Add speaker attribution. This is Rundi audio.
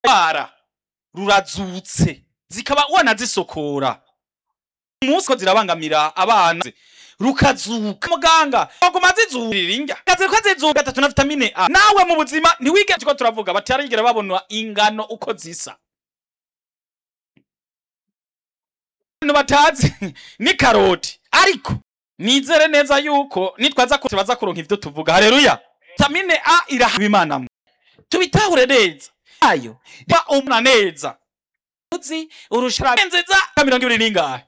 Speaker 1: bara rurazutse zikaba wanazisokora umunsi ko zirabangamira abana rukazuka muganga baguma zizurira indya kazi ko zizuka gatatu na vitamine A nawe mu buzima ntiwigeze ko turavuga batarigera babona ingano uko zisa abantu batazi ni karoti ariko nizere neza yuko nitwaza ko baza kuronka ivyo tuvuga haleluya vitamine A irahaba imana mwe tubitahure neza ayo ba umna neza uzi urushara nziza ka mirongo ibiri n'ingahe